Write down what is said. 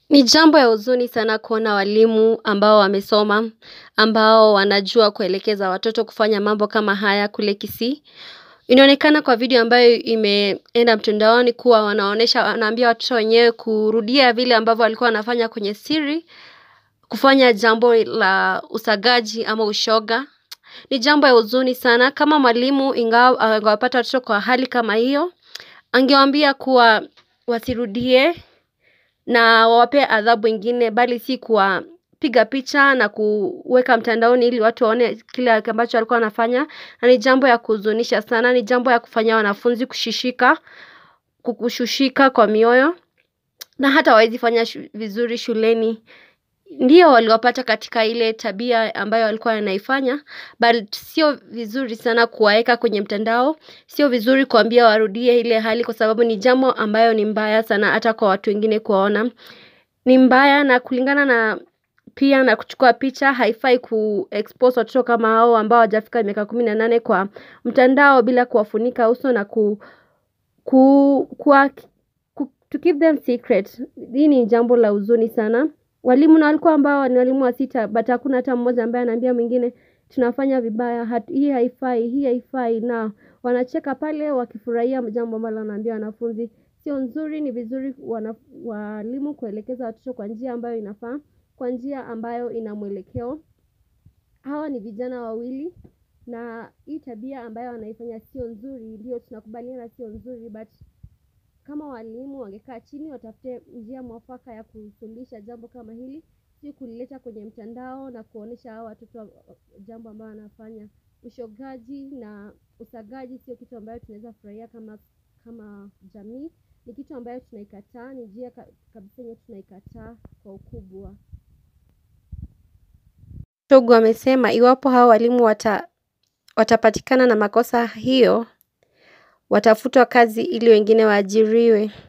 Ni jambo ya huzuni sana kuona walimu ambao wamesoma, ambao wanajua kuelekeza watoto kufanya mambo kama haya kule Kisii. Inaonekana kwa video ambayo imeenda mtandaoni kuwa wanaonesha wanaambia watoto wenyewe kurudia vile ambavyo walikuwa wanafanya kwenye siri, kufanya jambo la usagaji ama ushoga. Ni jambo ya huzuni sana kama mwalimu ingawa angewapata watoto kwa hali kama hiyo, angewaambia kuwa wasirudie na wawapee adhabu ingine bali si kuwapiga picha na kuweka mtandaoni ili watu waone kile ambacho walikuwa wanafanya na ni jambo ya kuhuzunisha sana, ni jambo ya kufanya wanafunzi kushishika, kushushika kwa mioyo na hata hawawezi fanya vizuri shuleni Ndiyo waliwapata katika ile tabia ambayo walikuwa wanaifanya but sio vizuri sana kuwaeka kwenye mtandao Sio vizuri kuambia warudie ile hali kwa sababu ni jambo ambayo ni mbaya sana hata kwa watu wengine kuwaona ni mbaya na kulingana na pia na kuchukua picha haifai kuexpose watoto kama hao ambao hawajafika miaka kumi na nane kwa mtandao bila kuwafunika uso na ku to keep them secret Hii ni jambo la huzuni sana walimu na walikuwa ambao ni walimu wa sita but hakuna hata mmoja ambaye anaambia mwingine tunafanya vibaya hii haifai hii haifai na wanacheka pale wakifurahia jambo ambalo wanaambia wanafunzi sio nzuri ni vizuri walimu kuelekeza watoto kwa njia ambayo inafaa kwa njia ambayo ina mwelekeo hawa ni vijana wawili na hii tabia ambayo wanaifanya sio nzuri ndio tunakubaliana sio nzuri but kama walimu wangekaa chini watafute njia mwafaka ya kufundisha jambo kama hili si kulileta kwenye mtandao na kuonesha hawa watoto jambo ambayo wanafanya ushogaji na usagaji sio kitu ambayo tunaweza furahia kama jamii ni kitu ambayo tunaikataa ni njia kabisa yenye tunaikataa kwa ukubwa Chogu amesema iwapo hao walimu watapatikana na makosa hiyo watafutwa kazi ili wengine waajiriwe.